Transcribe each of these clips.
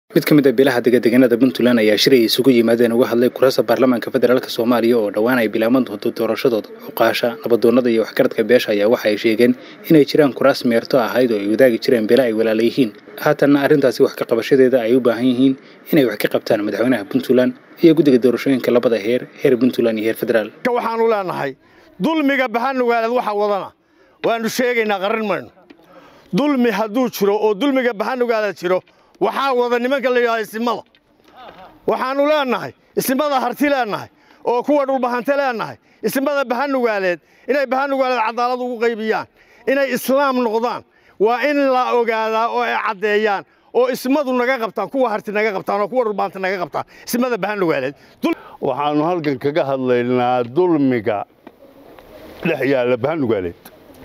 mid ka mid a beelaha degadeganada puntland ayaa shiraya isugu yimaadeen uga hadlay kurasa baarlamaanka federaalk soomaaliya oo dhowaan ay bilaaban doonto doorashadooda xuqaasha nabadoonada iyo waxgaradka beesha ayaa waxa ay sheegeen inay jiraan kuraas meerto ahayd oo ay wadaagi jireen beela ay walaala yihiin haatanna arrintaasi wax ka qabashadeeda ay u baahan yihiin inay wax ka qabtaan madaxweynaha puntland iyo guddiga doorashooyinka labada heer heer puntland iyo heer federaal waxaanu leenahay dulmiga bahanugaaleed waxa wadana waanu sheegaynaa qaran mayno dulmi hadduu jiro oo dulmiga bahanugaaleed jiro waxaa wada nimanka la yidhahda isimada waxaannu leenahay isimada harti leenahay oo kuwa dhulbahante leenahay isimada bahanugaaleed inay bahanugaaleed cadaalad ugu qaybiyaan inay islaam noqdaan waa in la ogaadaa oo ay caddeeyaan oo ismadu naga qabtaan kuwa harti naga qabtaan oo kuwa dhulbahante naga qabtaan ismada bahanugaaleed waxaannu halkan kaga hadlaynaa dulmiga dhex yaalla bahanugaaleed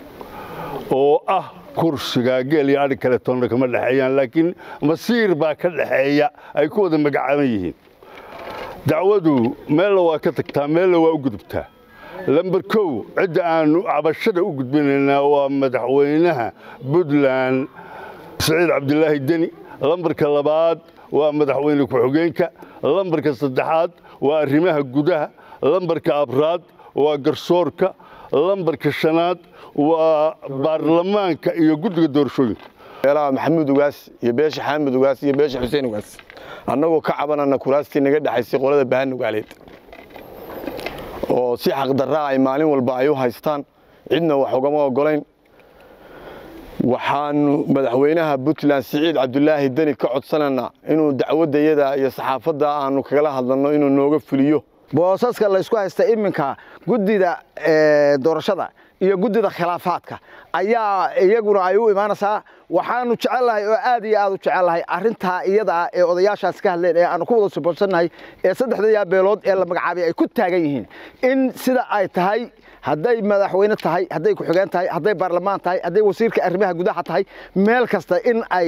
oo ah kursiga geel iyo adhig kale toonna kama dhexeeyaan laakiin masiir baa ka dhexeeya ay ku wada magacaaban yihiin dacwadu meella waa ka tagtaa meella waa u gudubtaa lamber kow cidda aannu cabashada u gudbinaynaa waa madaxweynaha puntland saciid cabdilaahi deni lambarka labaad waa madaxweyne ku-xigeenka lambarka saddexaad waa arrimaha gudaha lambarka abraad waa garsoorka lambarka shanaad waa baarlamaanka iyo guddiga doorashooyinka beelaha maxamuud ugaas iyo beesha xaamud ugaas iyo beesha xuseen ugaas annagoo ka cabanana kuraastii naga dhexaysay qolada bahanugaaleed oo si xaqdarraa ay maalin walba ay u haystaan cidna wax ugama ogolayn waxaanu madaxweynaha puntland siciid cabdulaahi deni ka codsanaynaa inuu dacwaddayada iyo saxaafadda aanu kagala hadlanno inuu nooga fuliyo boosaska laysku haysta iminka guddida doorashada iyo guddida khilaafaadka ayaa iyaguna ay u imaanaysaa waxaanu jecelnahay oo aad iyo aad u jecelnahay arrintaa iyadaa ee odayaashaas ka hadleen ee aanu ku wada suboorsannahay ee saddexda beelood ee la magacaabay ay ku taagan yihiin in sida ay tahay hadday madaxweyne tahay hadday ku-xigeen tahay hadday baarlamaan tahay hadday wasiirka arrimaha gudaha tahay meel kasta in ay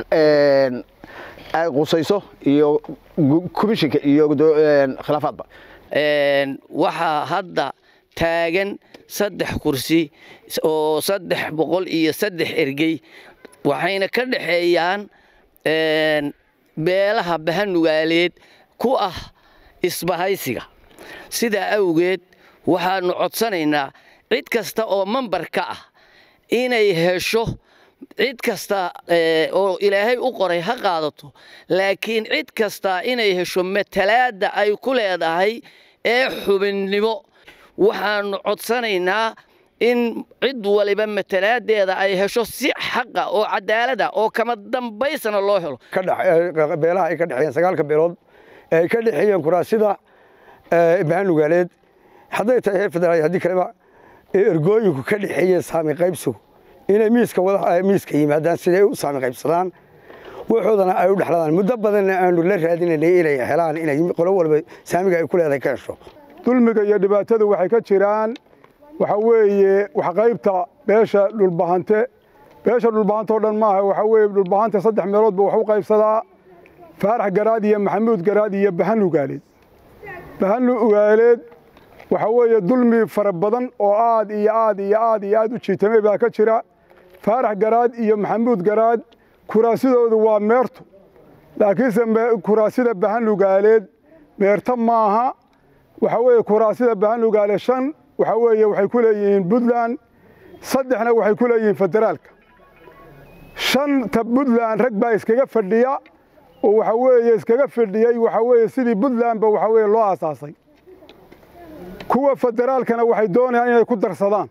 ay qusayso iyo komishinka iyo khilaafaadba waxaa hadda taagan saddex kursi oo saddex boqol iyo saddex ergey waxayna ka dhexeeyaan beelaha bahanugaaleed ku ah isbahaysiga sidaa awgeed waxaannu codsanaynaa cid kasta oo mambar ka ah inay hesho cid kasta oo ilaahay u qoray ha qaadato laakiin cid kasta inay hesho matalaadda ay ku leedahay ee xubinnimo waxaannu codsanaynaa in cid waliba matalaaddeeda ay hesho si xaqa oo cadaalada oo kama dambaysana loo helo beelaha ay ka dhexeeyeen sagaalka beelood ee ay ka dhexeeyeen kuraasida bahanugaaleed hadday tahay heer federaal haddii kaleba ee ergooyinku ka dhexeeyeen saami qaybsigu inay miiska miiska yimaadaan siday u saami qaybsadaan waxoodana ay u dhexladaan muddo badanna aanu la raadinaynay inay helaan inay qolo walba saamiga ay ku leedahay ka hesho dulmiga iyo dhibaatadu waxay ka jiraan waxa weeye wax qaybta beesha dhulbahante beesha dhulbahante oo dhan maaha waxa weeye dhulbahante saddex meeloodba wax u qaybsadaa faarax garaad iyo maxamuud garaad iyo bahanugaaleed bahanugaaleed waxa weeye dulmi fara badan oo aad iyo aad iyo aad iyo aad u jiitamay baa ka jira faarax garaad iyo maxamuud garaad kuraasidoodu waa meerto laakiinse kuraasida bahanugaaleed meerto maaha waxa weeye kuraasida bahanugaale shan waxa weeye waxay ku leeyihiin puntland saddexna waxay ku leeyihiin federaalka shanta puntland rag baa iskaga fadhiya oo waxa weeye iskaga fadhiyey waxa weeye sidii puntlandba waxa weeye loo aasaasay kuwa federaalkana waxay doonayaan inay ku darsadaan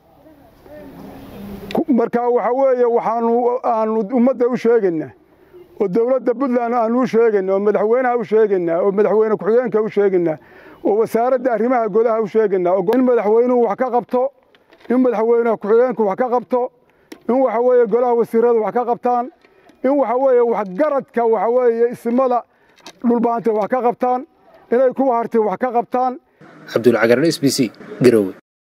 marka waxa weeye waxaanu aanu ummadda u sheegaynaa oo dowladda puntland aanu u sheegaynaa oo madaxweynaha u sheegaynaa oo madaxweyne ku-xigeenka u sheegaynaa oo wasaaradda arrimaha gudaha u sheegaynaa in madaxweynuhu wax ka qabto in madaxweyne ku-xigeenku wax ka qabto in waxa weeye golaha wasiiradu wax ka qabtaan in waxa weeye waxgaradka waxa weeye isimada dhulbaante wax ka qabtaan inay kuwa hartay wax ka qabtaan cabdulcagaran s b c garowe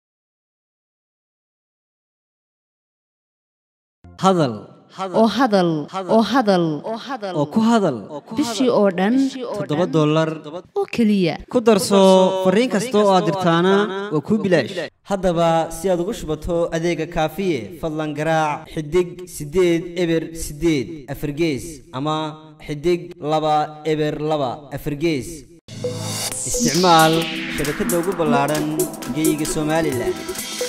hadal oo hadal oo hadal oo ku hadal bishii oo dhan toddoba dollar oo keliya ku darso fariin kasta oo aad dirtaana waa kuu bilaash haddaba si aad ugu shubato adeega kaafiye fadlan garaac xidig siddeed eber siddeed afargees ama xidig laba eber laba afargees isticmaal shabakadda ugu ballaadhan geyga somalilan